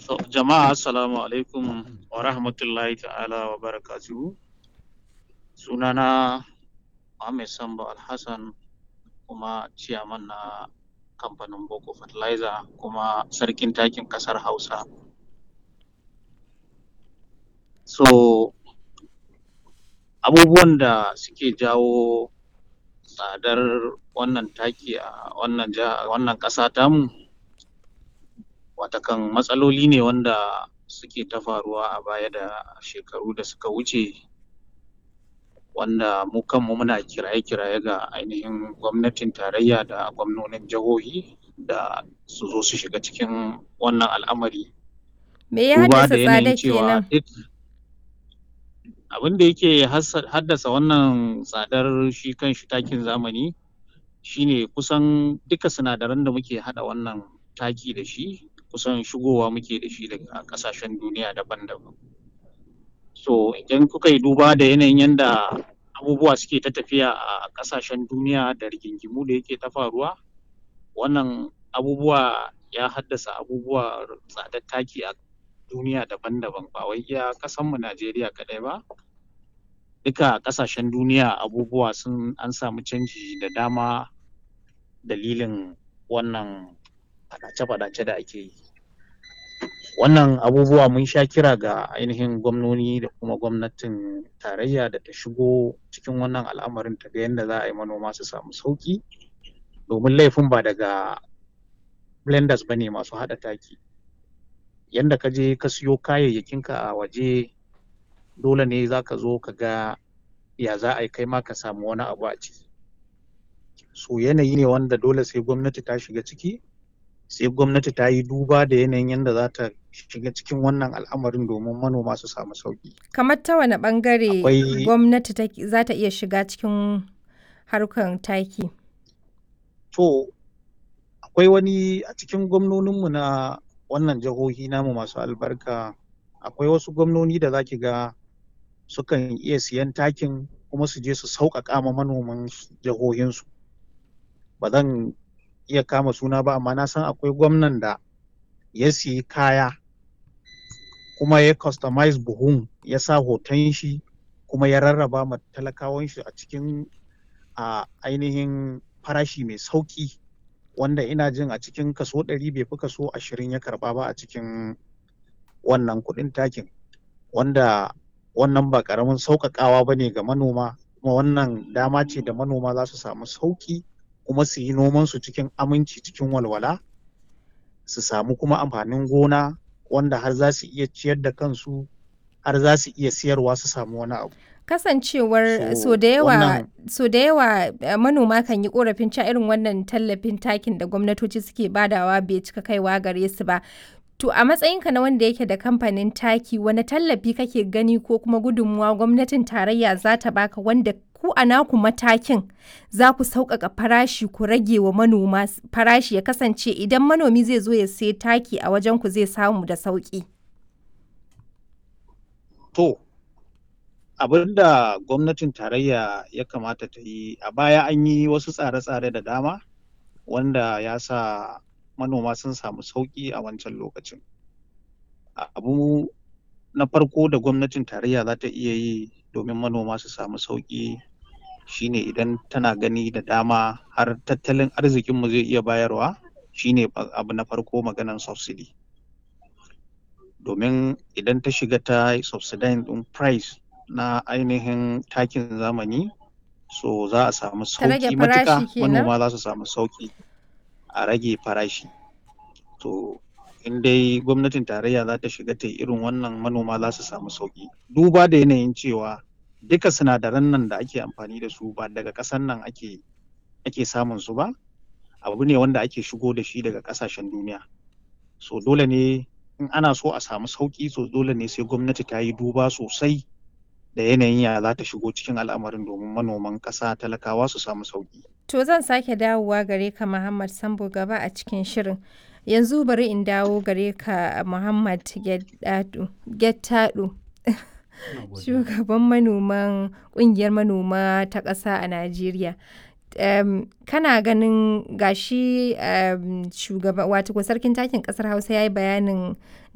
So, jama'a assalamu alaikum wa rahmatullahi ta'ala wa barakatuhu. Sunana Ahmed Sambo Alhassan kuma ciyaman na kamfanin Boko Fertilizer kuma sarkin takin ƙasar Hausa. So, abubuwan da suke jawo tsadar wannan taki a wannan jiha wannan ƙasa tamu watakan matsaloli ne wanda suke ta faruwa a baya da shekaru da suka wuce wanda mu kanmu muna kiraye-kiraye ga ainihin gwamnatin tarayya da gwamnonin jihohi da su zo su shiga cikin wannan al'amari. Me ya Duba haddasa da yanayin tsadar cewa kenan? duk abin da yake hassa- haddasa wannan tsadar shi kan shi takin zamani shine kusan duka sinadaran da muke haɗa wannan taki da shi kusan shigowa muke da shi daga ƙasashen duniya daban-daban. So idan kuka yi duba da yanayin yanda abubuwa suke ta tafiya a ƙasashen duniya da rigingimu da yake ta faruwa, wannan abubuwa ya haddasa abubuwa tsadar taki a duniya daban-daban ba wai iya ƙasanmu Najeriya kaɗai ba. Duka ƙasashen duniya abubuwa sun an samu canji da dama dalilin wannan faɗace-faɗace da ake yi. Wannan abubuwa mun sha kira ga ainihin gwamnoni da kuma gwamnatin tarayya da ta shigo cikin wannan al'amarin ta ga yanda za a yi manoma su samu sauƙi domin laifin ba daga blenders ba ne masu haɗa taki. Yanda ka je ka siyo kayayyakinka a waje dole ne za ka zo ka ga ya za a yi kai ma ka samu wani abu a ciki. So yanayi ne wanda dole sai gwamnati ta shiga ciki, sai gwamnati ta yi duba da yanayin yanda za ta shiga cikin wannan al'amarin domin manoma su samu sauƙi. Kamar ta wane ɓangare Akwai gwamnati take- za ta iya shiga cikin harkar taki? To, akwai wani a cikin gwamnoninmu na wannan jihohi namu masu albarka, akwai wasu gwamnoni da za ki ga sukan iya siyan takin kuma su je su sauƙaƙa ma manoman s- jihohinsu. Ba zan iya kama suna ba amma na san akwai gwamnan da ya siyi kaya kuma ya customize buhun ya sa hoton shi kuma ya rarraba ma talakawan shi a cikin a ainihin farashi mai sauƙi wanda ina jin a cikin kaso ɗari bai fi kaso ashirin ya karɓa ba a cikin wannan kuɗin takin wanda wannan ba ƙaramin sauƙaƙawa ba ne ga manoma kuma wannan dama ce da manoma za su samu sauƙi kuma su yi nomansu cikin aminci cikin walwala su samu kuma amfanin gona wanda har za su iya ciyar da kansu har za su iya siyarwa su samu wani abu. Kasancewar So so da yawa wannan so da yawa eh, manoma kan yi korafin cewa irin wannan tallafin takin da gwamnatoci suke badawa bai cika kaiwa gare su ba. To a matsayinka na wanda yake da kamfanin taki wani tallafi kake gani ko kuma gudunmuwa gwamnatin tarayya za ta baka wanda ku a naku matakin za ku sauƙaƙa farashi ku rage wa manoma s- farashi ya kasance idan manomi zai zo ya sai taki a wajen ku zai samu da sauƙi. to abin da gwamnatin tarayya ya kamata ta yi a baya an yi wasu tsare-tsare da dama wanda ya sa manoma sun samu sauƙi a wancan lokacin. A- Abu na farko da gwamnatin tarayya za ta iya yi domin manoma su samu sauƙi shine idan tana gani da dama har tattalin arzikinmu zai iya bayarwa shine ba- abu na farko maganan subsidy. Domin idan ta shiga ta yi subsidizing ɗin price na ainihin takin zamani so za a samu Ta rage sauƙi farashi matuƙa kenan? manoma za su samu sauƙi a rage farashi. To in dai gwamnatin tarayya za ta shiga ta yi irin wannan manoma za su samu sauƙi. Duba da yanayin cewa duka sinadaran nan da ake amfani da su ba daga ƙasan nan ake ake samun su ba, abu ne wanda ake shigo da shi daga ƙasashen duniya. So dole ne in ana so a samu sauƙi so dole ne sai gwamnati ta yi duba sosai da yanayin ya za ta shigo cikin al'amarin domin manoman ƙasa talakawa su samu sauƙi. To zan sake dawowa gare ka Muhammad Sambo gaba a cikin shirin. Yanzu bari in dawo gare ka Muhammad Gettado. Gettado. Shugaban manoman ƙungiyar manoma ta ƙasa a Najeriya. Um, kana ganin gashi um, shugaba wato sarkin takin ƙasar Hausa ya yi bayanin